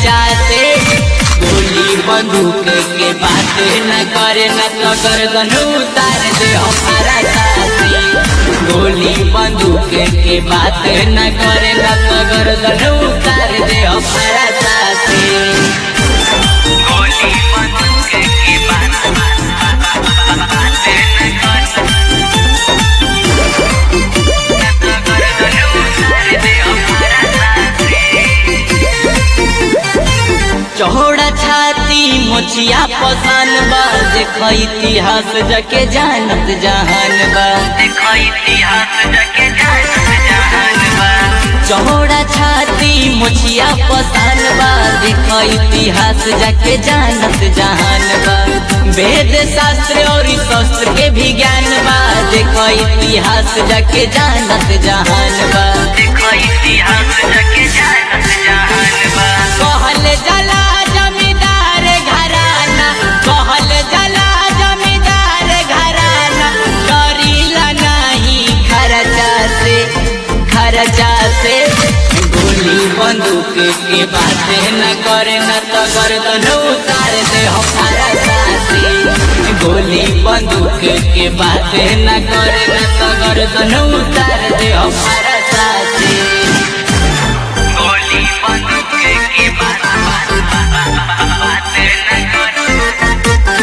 चर्चा से गोली बंदूक के बात न करे न तो गर्दन उतार दे हमारा साथी गोली बंदूक के बात न करे न तो गर्दन उतार दे हमारा साथी गोली बंदूक की बात बात न कर गर्दन उतार दे हमारा साथी चौड़ा छाती मोचिया पसान बा देख इतिहास जके जानत जहान बा देखो इतिहास जके जानत जहान बा चौड़ा छाती मोचिया पसान बा देख इतिहास जके जानत जहान बा वेद शास्त्र और शास्त्र के भी ज्ञान बा देख इतिहास जके जानत जहान बा देखो इतिहास जके जानत जहान बा कहल जला जमींदार घराना कहल जला जमींदार घराना करीला नहीं खर्चा से खर्चा से गोली बंदूक के बात न करे न तो गर्दन उतार दे हमारा साथी गोली बंदूक के बात न करे न तो गर्दन उतार दे हमारा साथी गोली बंदूक की बात बात न कर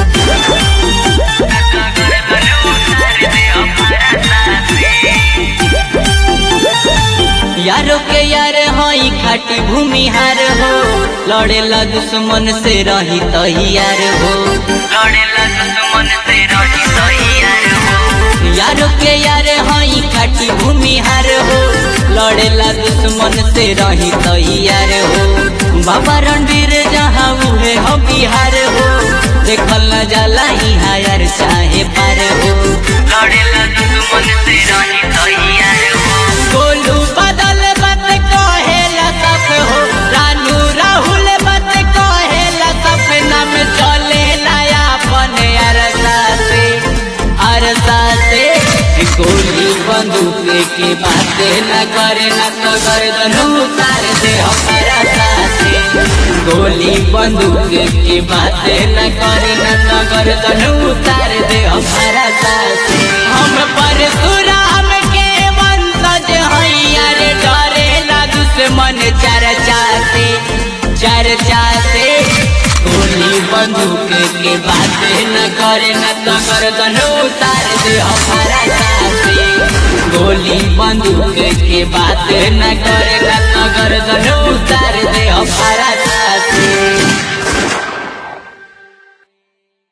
गर्दन उतार दे हमारा साथी यारो के यार हई खाटी भूमिहार हो लड़ेला दुश्मन से रही तैयार हो लड़ेला दुश्मन से रही तैयार हो यारो के यार हई खाटी भूमिहार हो लड़ेला दुश्मन से रही तैयार हो बाबा रणवीर जहाँ उहे हो बिहार हो देखल न जाला यहाँ यार चाहे पार हो लड़ेला दुश्मन से रही तैयार हो गोलू बदल मत कहेला सब हो रानू राहुल मत कहेला सपना में चले नया अपन अरसा से अरसा से गोली बंदूक के बात न करे न तो गर्दन उतार दे हमारा साथे गोली बंदूक के बात न करे न तो गर्दन उतार दे हमारा साथे हम परशुराम के वंशज हैया रे डरे ना दुश्मन चर्चा से चर्चा से गोली बंदूक के बात न करे न तो गर्दन उतार दे हमारा साथे गोली बंदूक के बात न करे न तो गर्दन उतार दे हमारा साथे